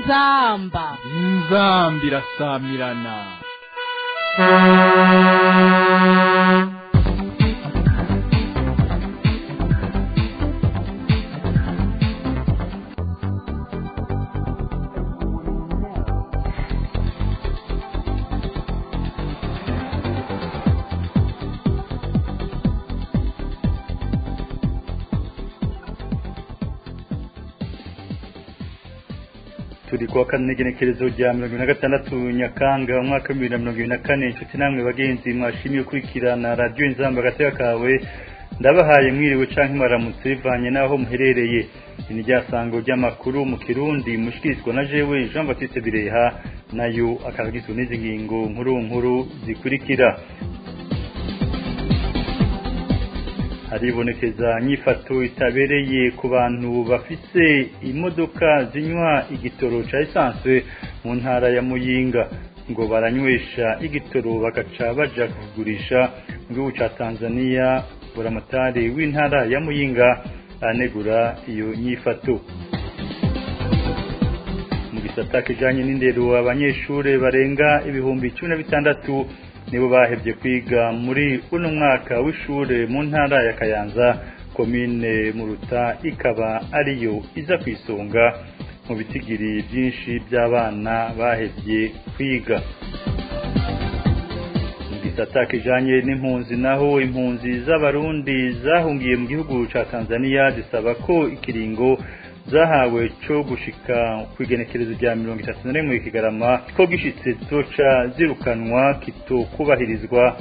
inzamba inzamba irasamirana turi kuwa kane igenekerezo rya mirongo na gatandatu nyakanga umwaka w'ibihumbi bibiri na mirongo ibiri na kane inshuti namwe bagenzi mwashimiye gukurikirana radiyo inzamba agateka kawe ndabahaye mwiriwe canke mwaramutse bivanye n'aho muherereye ni rya sango ry'amakuru mu kirundi mushikirizwa na jewe jean baptiste bireha nayo akaba agizwe n'izi ngingo nkuru nkuru zikurikira haribonekeza nyifato itabereye ku bantu bafise imodoka zinywa igitoro ca esanse mu ntara ya muyinga ngo baranywesha igitoro bagaca baja kugurisha mu gihugu ca tanzania buramatari w'intara ya muyinga aranegura iyo nyifato mu gisata kijanye n'indero abanyeshure barenga ibihumbi cumi na bitandatu nibo bahevye kwiga muri uno mwaka w'ishure mu ntara ya Kayanza komine Muruta ikaba ariyo iza kwisonga mu bitigiri byinshi by'abana bahevye kwiga mu gisata kijanye n'impunzi naho impunzi z'abarundi zahungiye mu gihugu ca Tanzania zisaba ko ikiringo zahawe cyo gushika ku igenekerezo rya mirongo itatu na rimwe kigarama ko gishitse zoca zirukanwa kitokubahirizwa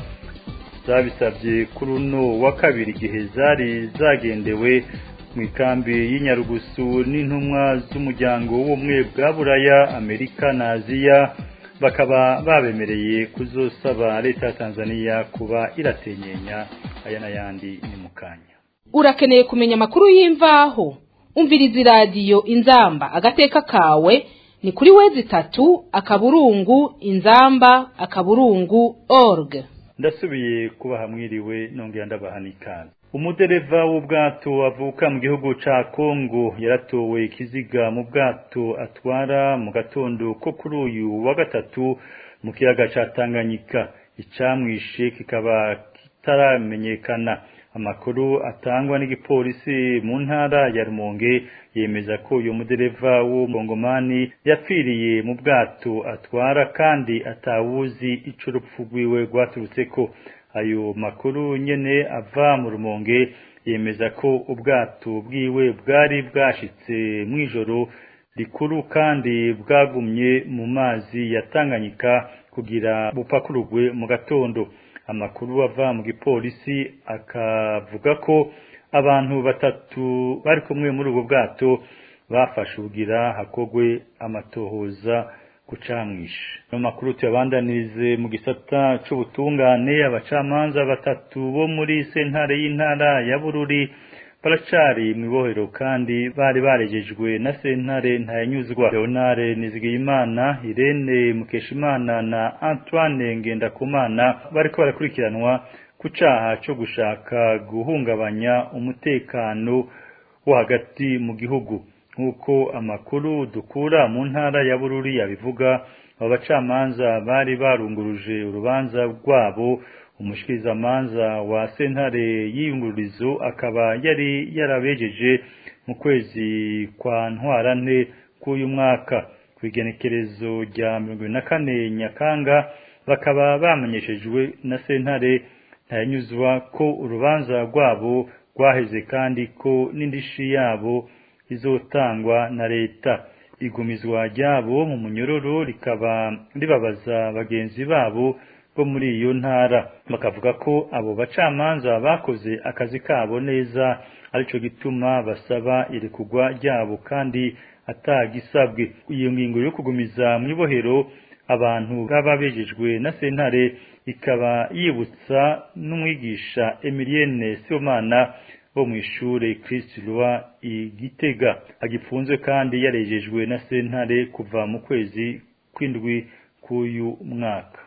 zabisabye kuri uno wa kabiri igihe zari zagendewe mu ikambi y'inyarugusu n'intumwa z'umuryango w'ubumwe bwa buraya amerika na aziya bakaba babemereye kuzosaba leta ya tanzania kuba iratenyenya aya n'ayandi ni mu kanya urakeneye kumenya amakuru y'imvaho umviriza iradiyo inzamba agateka kawe ni kuri wezi itatu akaburungu inzamba akaburungu org ndasubiye kubaha mwiriwe nongera ndabaha n'ikaze umudereva w'ubwato avuka mu gihugu ca kongo yaratowe ikiziga mu bwato atwara mu gatondo ko kuri uyu wa gatatu mu kiyaga ca tanganyika icamwishe kikaba kitaramenyekana amakuru atangwa n'igipolisi mu ntara ya Rumonge yemeza ko uyu mudereva w'umongomani yapfiriye mu bwato atwara kandi atawuzi ico urupfu rwiwe rwaturutseko ayo makuru nyene ava mu Rumonge yemeza ko ubwato bwiwe bwari bwashitse mw'ijoro rikuru kandi bwagumye mu mazi ya Tanganyika kugira bupakururwe mu gatondo amakuru ava mu gipolisi akavuga ko abantu batatu bari kumwe muri ubwo bwato bafashe ubugira hakogwe amatohoza kucamwisha no makuru tuyabandanirize mu gisata c'ubutungane abacamanza batatu bo muri sentare y'intara ya Bururi baracari mwibohero kandi bari barejejwe na sentare ntayanyuzwa Leonare Nizigiyimana Irene Mukeshimana na Antoine Ngendakumana bariko barakurikiranwa ku caha co gushaka guhungabanya umutekano wo hagati mu gihugu nk'uko amakuru dukura mu ntara ya Bururi yabivuga abo bacamanza bari barunguruje urubanza rwabo umushikirizamanza wa sentare y'iyungururizo akaba yari yarabejeje mu kwezi kwa ntwarante k'uyu mwaka ku igenekerezo rya mirongo ibiri na kane nyakanga bakaba bamenyeshejwe na sentare ntayanyuzwa ko urubanza rwabo rwaheze kandi ko n'indishi yabo izotangwa na leta igumizwa ryabo mu munyororo rikaba ribabaza bagenzi babo bo muri iyo ntara bakavuga ko abo bacamanza bakoze akazi kabo neza arico gituma basaba irekugwa ryabo kandi atagisabwe iyo ngingo yo kugumiza mu ibohero abantu baba bejejwe na sentare ikaba yibutsa n'umwigisha Emilienne Sibomana bo mu ishure Christ Roi igitega agipfunzwe kandi yarejejwe na sentare kuva mu kwezi kw'indwi k'uyu mwaka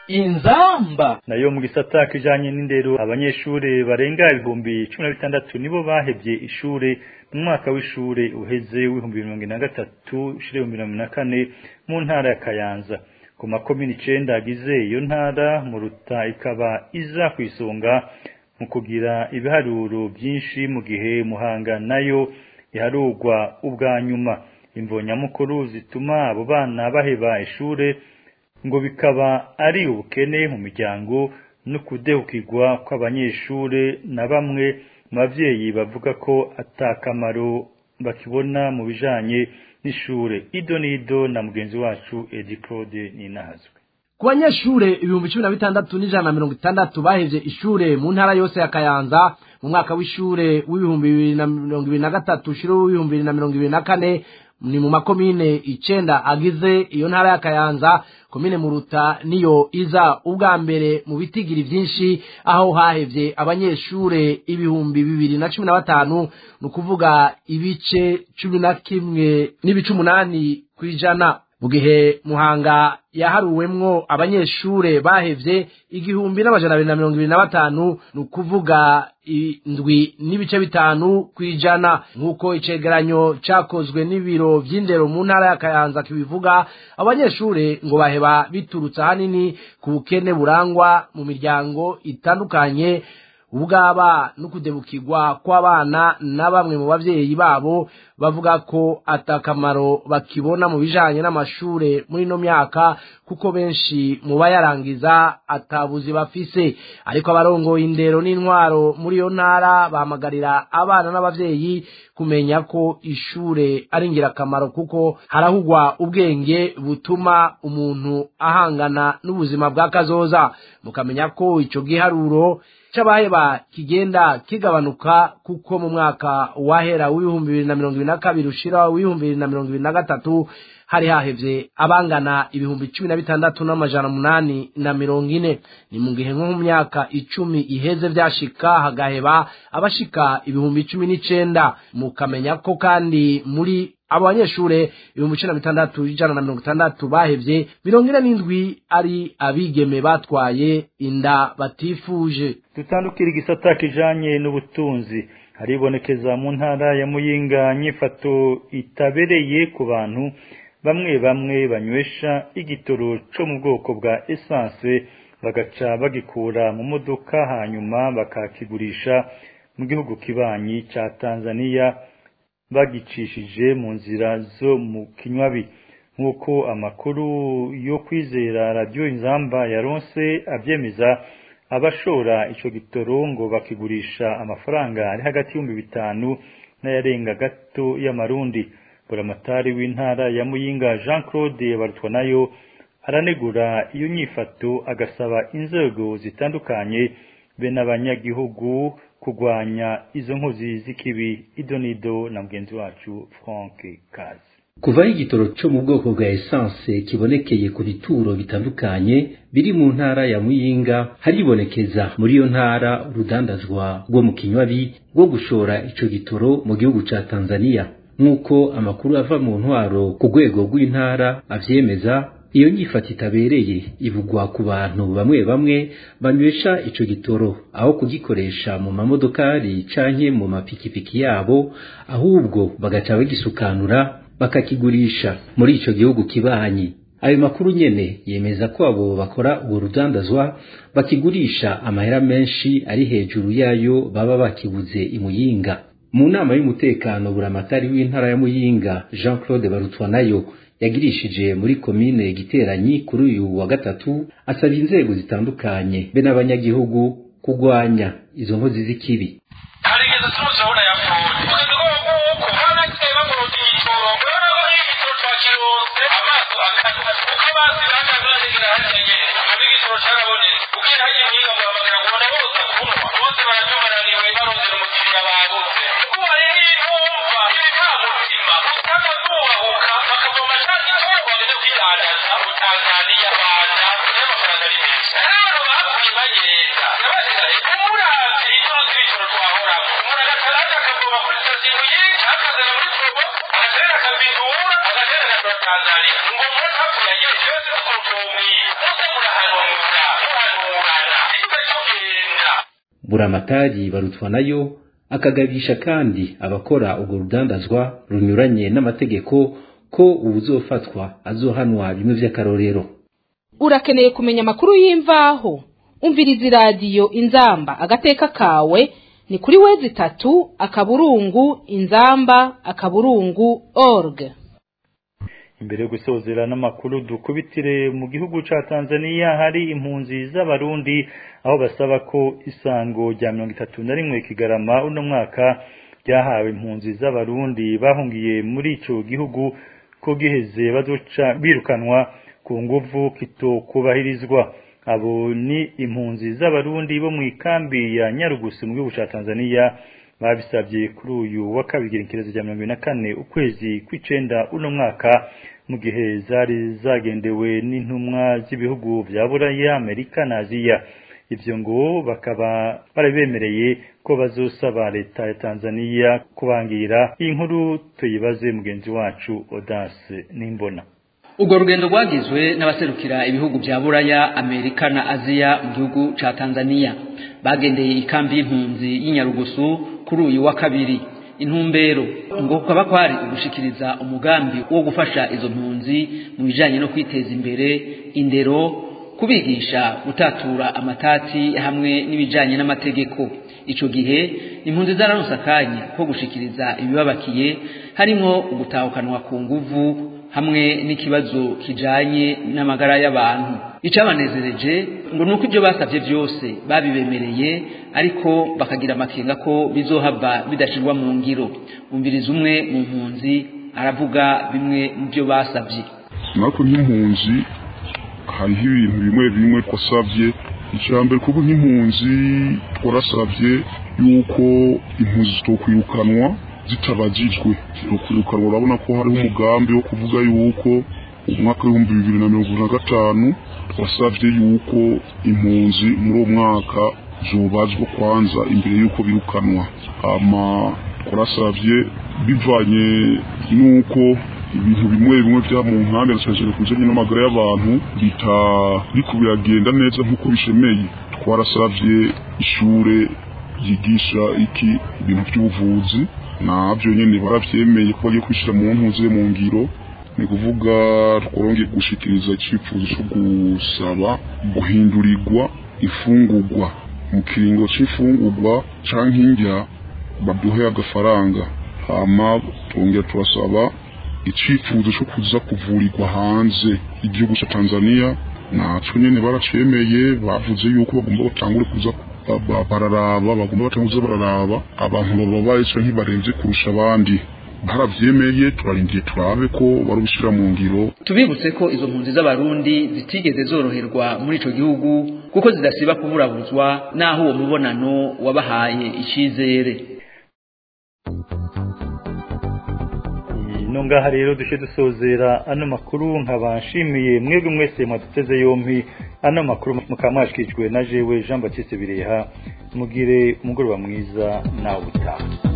inzamba nayo mu gisata kijanye n'indero abanyeshure barenga ibihumbi cumi na bitandatu nibo bahevye ishure mu mwaka w'ishure uheze w'ibihumbi mirongo ine na gatatu ushira ibihumbi mirongo na kane mu ntara ya kayanza ku makomini icenda agize iyo ntara mu ruta ikaba iza ku isonga mu kugira ibiharuro byinshi mu gihe muhanga nayo iharurwa ubwa nyuma imvonyamukuru zituma abo bana baheba ishure ngo bikaba ari ubukene mu miryango no kudehukirwa kw'abanyeshure na bamwe mu bavyeyi bavuga ko atakamaro bakibona mu bijanye n'ishure ido n'ido na mugenzi wacu Edi Claude Ninahazwe ku banyeshure ibihumbi cumi na bitandatu n'ijana na mirongo itandatu bahevye ishure mu ntara yose ya kayanza mu mwaka w'ishure w'ibihumbi bibiri na mirongo ibiri na gatatu ushira w'ibihumbi bibiri na mirongo ibiri na kane ni mu makomine icenda agize iyo ntara ya kayanza komine muruta niyo iza ubwa mbere mu bitigiri vyinshi aho hahevye abanyeshure ibihumbi bibiri na cumi na batanu ni ukuvuga ibice cumi na kimwe n'ibice umunani kw'ijana mu gihe muhanga yaharuwemwo abanyeshure bahevye igihumbi n'amajana abiri na mirongo ibiri na batanu ni ukuvuga indwi n'ibice bitanu kw'ijana nk'uko icegeranyo cakozwe n'ibiro vy'indero mu ntara ya kayanza kibivuga abanyeshure ngo baheba biturutse ahanini ku bukene burangwa mu miryango itandukanye ubwaba no kudebukirwa kw'abana na bamwe mu bavyeyi babo bavuga ko atakamaro bakibona mu bijanye n'amashure muri ino myaka kuko benshi mu bayarangiza atabuzi bafise ariko abarongoye indero n'intwaro muri iyo ntara bahamagarira abana n'abavyeyi kumenya ko ishure ari ingirakamaro kuko harahugwa ubwenge butuma umuntu ahangana n'ubuzima bwa kazoza mukamenya ko ico giharuro c'abaheba kigenda kigabanuka kuko mu mwaka wahera w'ibihumbi bibiri na mirongo ibiri na kabiri ushira w'ibihumbi bibiri na mirongo ibiri na gatatu hari hahevye abangana ibihumbi cumi na bitandatu n'amajana munani na mirongo ine ni mu gihe nko mu myaka icumi iheze vyashika hagaheba abashika ibihumbi cumi n'icenda mukamenya ko kandi muri abo banyeshure ibihumbi cumi na bitandatu ijana na mirongo itandatu bahevye mirongo ine n'indwi ari abigeme batwaye inda batifuje dutandukira igisata kijanye n'ubutunzi haribonekeza mu ntara ya muyinga nyifato itabereye ku bantu bamwe bamwe banywesha igitoro co mu bwoko bwa essence bagaca bagikura mu modoka hanyuma bakakigurisha mu gihugu kibanyi ca Tanzania bagicishije mu nzira zo mu kinywabi nk'uko amakuru yo kwizera radiyo inzamba yaronse abyemeza abashora ico gitoro ngo bakigurisha amafaranga ari hagati y'ibihumbi bitanu n'ayarenga gato y'amarundi buramatari w'intara ya muyinga jean claude barutwa nayo aranegura iyo nyifato agasaba inzego zitandukanye be n'abanyagihugu kurwanya izo nkozi z'ikibi idonido na mugenzi wacu frank kazi kuva igitoro cyo mu bwoko bwa essence kibonekeye ku bituro bitandukanye biri mu ntara ya muyinga haribonekeza muri iyo ntara urudandazwa rwo mu kinywabi rwo gushora ico gitoro mu gihugu ca tanzania nk'uko amakuru ava mu ntwaro ku rwego rw'intara avyemeza iyo nyifata itabereye ivugwa ku bantu bamwe bamwe banywesha ico gitoro aho kugikoresha mu mamodokari canke mu mapikipiki yabo ahubwo bagaca bagisukanura bakakigurisha muri ico gihugu kibanyi ayo makuru nyene yemeza ko abo bakora uwo rudandazwa bakigurisha amahera menshi ari hejuru yayo baba bakibuze imuyinga mu nama y'umutekano buramatari w'intara ya muyinga jean claude barutwa nayo yagirishije muri komine giteranyi kuri uyu wa gatatu asaba inzego zitandukanye be n'abanyagihugu kurwanya izo nkozi z'ikibi harigeze turabona yapfuye kugeza ubwo nguko hano ateba mu rugitoro urabona ko n'igitoro cya kironse amaso akata kuko amazi bahagaze bategera hariya nyene ubu igitoro carabonetse ubwira hariya nyiga muhamagara ngo ubona bose kunywa bose barajumarariwe barondera umukiriya babuze kuko hari n'intumva ibikamutima usanga zubahuka bakavoma ca gitoro bageze kwidandaza mu tanzaniya rwanda n'amafaranga ari menshi rero bakuye bagenda nabasigaye umuravyi itozi ibitoro twahoramo umuntu agataraje akavoma kuri sitasiyo yinshi akazana muri probo agaterera akabitura agaterera agashora tanzaniya ngo umuntu apfuye agira ikibazo cy'ukuntu uwo mwiza muse murahanwa mu vyaro buramatari barutwa nayo akagabisha kandi abakora urwo rudandazwa runyuranye n'amategeko ko uwuzofatwa azohanwa bimwe vy'akarorero urakeneye kumenya amakuru y'imvaho umviriza iradiyo inzamba agateka kawe ni kuri wezi itatu akaburungu inzamba akaburungu org imbere yo gusozera n'amakuru dukubitire mu gihugu ca Tanzania hari impunzi z'abarundi aho basaba ko isango rya mirongo itatu na rimwe kigarama uno mwaka ryahawe impunzi z'abarundi bahungiye muri ico gihugu ko giheze bazoca birukanwa ku nguvu kitokubahirizwa abo ni impunzi z'abarundi bo mu ikambi ya Nyarugusu mu gihugu ca Tanzania babisabye kuri uyu wa kabiri ikirezo cya mirongo na kane ukwezi kw'icenda uno mwaka mu gihe zari zagendewe n'intumwa z'ibihugu vya Buraya Amerika na Aziya ivyo ngo bakaba barabemereye ko bazosaba leta ya Tanzania kubangira iyi nkuru tuyibaze mugenzi wacu Odase Nimbona urwo rugendo rwagizwe n'abaserukira ibihugu bya buraya amerika na aziya mu gihugu ca tanzania bagendeye ikambi y'impunzi y'inyarugusu kuri uyu wa kabiri intumbero ngo kukaba kwari ugushikiriza umugambi wo gufasha izo mpunzi mu bijanye no kwiteza imbere indero kubigisha gutatura amatati hamwe n'ibijanye n'amategeko ico gihe impunzi zararonse akanya ko gushikiriza ibibabakiye harimwo ugutahukanwa ku nguvu hamwe n'ikibazo kijanye n'amagara y'abantu icabanezereje ngo nuko ibyo basavye byose babibemereye ariko bakagira amakenga ko bizohava bidashirwa mu ngiro umviriza umwe mu mpunzi aravuga bimwe mu byo basavye natwe nk'impunzi hariho ibintu bimwe bimwe twasavye icambere kuko nk'impunzi twarasavye yuko impunzi zitokwirukanwa zitabajijwe kwirukanwa urabona ko hariho umugambi wo kuvuga yuko umwaka w'ibihumbi bibiri na mirongo na gatanu twasavye yuko impunzi muri uwo mwaka zobazwa kwanza imbere yuko birukanwa hama twarasavye bivanye n'uko ibintu bimwe bimwe vya mu nkande nasajije kujanye n'amagara y'abantu bitariko biragenda neza nk'uko bishemeye twarasavye ishure yigisha iki ibintu by'ubuvuzi nabyo nyine barabyemeye ko bagiye kwishyira mu ntuze mu ngiro ni kuvuga twongeye gushikiriza icyifuzo cyo gusaba guhindurirwa ifungurwa mu kiringo cy'ifungurwa cyangwa indya baduhe agafaranga hama twongera turasaba icyifuzo cyo kuza kuvurirwa hanze igihugu cya tanzania natwe nyine baracemeye bavuze yuko bagomba batangure kuza bararaba bagomba batanguza bararaba abantu bababaye canke ntibarenze kurusha abandi baravyemeye turarindiye turabe ko barubishira mu ngiro tubibutse ko izo mpunzi z'abarundi zitigeze zoroherwa muri ico gihugu kuko zidasiba kuburabuzwa naho uwo mubonano wabahaye icizere no ngaha rero dushe dusozera ano makuru nkaba nshimiye mwebwe mwese mwaduteze yompi ano makuru mukaba mwashikijwe na jewe Jean Baptiste Bireha mugire umugoroba mwiza nawe utaha